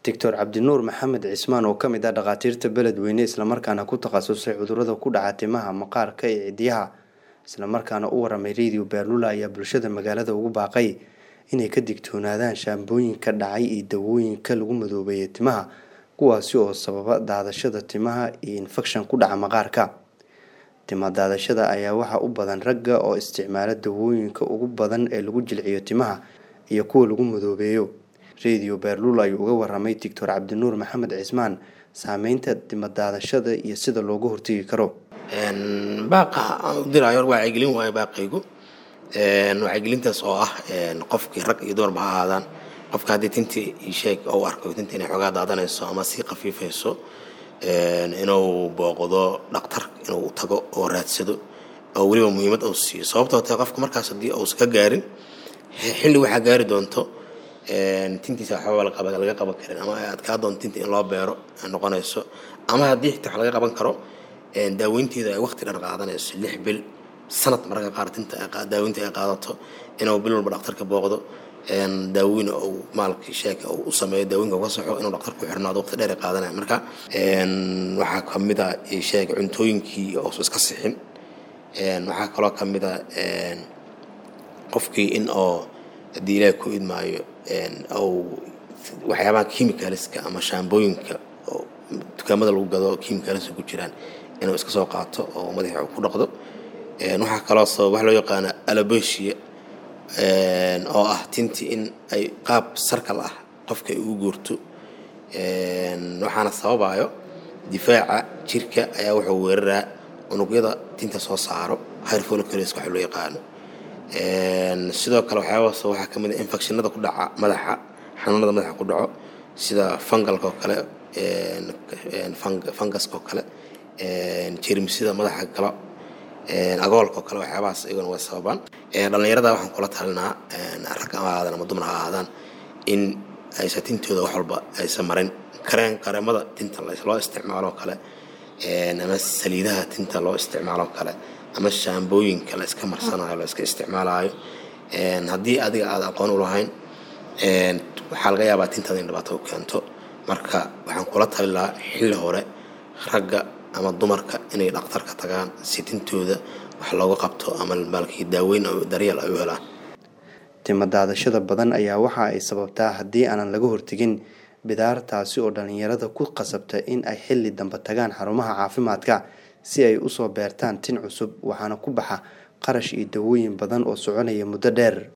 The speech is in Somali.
doctor cabdinuur maxamed cismaan oo ka mid ah dhakhaatiirta beledweyne islamarkaana ku takhasusay cudurada ku dhaca timaha maqaarka iyo cidiyaha islamarkaana u waramay radio beerlula ayaa bulshada magaalada ugu baaqay inay ka digtoonaadaan shaambooyinka dhacay iyo dawooyinka lagu madoobeeyay timaha kuwaasi oo sababa daadashada timaha iyo infekshan ku dhaca maqaarka tima daadashada ayaa waxaa u badan ragga oo isticmaala dawooyinka ugu badan ee lagu jilciyo timaha iyo kuwa lagu madoobeeyo radio beerlul ayuu uga waramay doctor cabdinuur maxamed cismaan saameynta timadaadashada iyo sida looga hortegi karo baaqa aan u diraayo wacyigelin waayo baaqaygu wacyigelintaas oo ah qofkii rag iyo dumarba ha ahaadaan qofka haddii tintii isheeg ou arko tinta inay xoogaa daadanayso ama sii khafiifayso inuu booqdo dhaktar inuu tago oo raadsado oo weliba muhiimad uu siiyo sababtoo tahay qofka markaas haddii uusan ka gaarin xilli waxaa gaari doonto tintiisa waxba laga qaban karin ama adkaa doonto tinta in loo beero noqonayso ama haddii xitaa wax laga qaban karo daaweynteeda ay waqti dhan qaadanayso lix bil sanad mararka qaar tinta daaweynta ay qaadato inuu bil walba dhaktarka booqdo daaweyna uu maalkii sheeka u sameeyo daawooyinka uga saxo inuu dhaktar ku xirnaado waqti dheer ay qaadanaya marka waxaa kamid a sheeg cuntooyinkii oosu iska sixin waxaa kaloo kamid a qofkii in oo haddii ilaahi ku idmaayo ou waxyaabaha chemicalska ama shaambooyinka oo dukaamada lagu gado chemicalska ku jiraan inuu iska soo qaato oo madaxa ku dhaqdo waxaa kaloo sabab wax loo yaqaano alabesia oo ah tinti in ay qaab sarkal ah qofka ay ugu guurto waxaana sababayo difaaca jirka ayaa wuxuu weeraraa unugyada tinta soo saaro hyrfolocles waxa loo yaqaano sidoo kale waxyaabaas waxaa kamid a infectionada ku dhaca madaxa xanuunada madaxa ku dhaco sida fungalka oo kale fungaska oo kale jermsida madaxa galo agoolka oo kale waxyaabahaas iyaguna way sababaan dhallinyarada waxaan kula talinaa rag ama ahaadaan ama dumar ha ahaadaan in aysan tintooda wax walba aysan marin kareen kareemada tinta loo isticmaalo kale ama saliidaha tinta loo isticmaalo kale ama shaambooyinka la iska marsanayo la iska isticmaalayo haddii adiga aada aqoon u lahayn waxaa laga yaabaa tintaada in dhibaato u keento marka waxaan kula tali lahaa xilli hore ragga ama dumarka inay dhakhtarka tagaan si tintooda wax looga qabto ama maalkii daaweyn daryeel ay u helaan tima daadashada badan ayaa waxa ay sababtaa haddii aanan laga hortegin bidaar taasi oo dhallinyarada ku qasabta in ay xilli dambe tagaan xarumaha caafimaadka si ay usoo beertaan tin cusub waxaana ku baxa qarash iyo dawooyin badan oo soconaya muddo dheer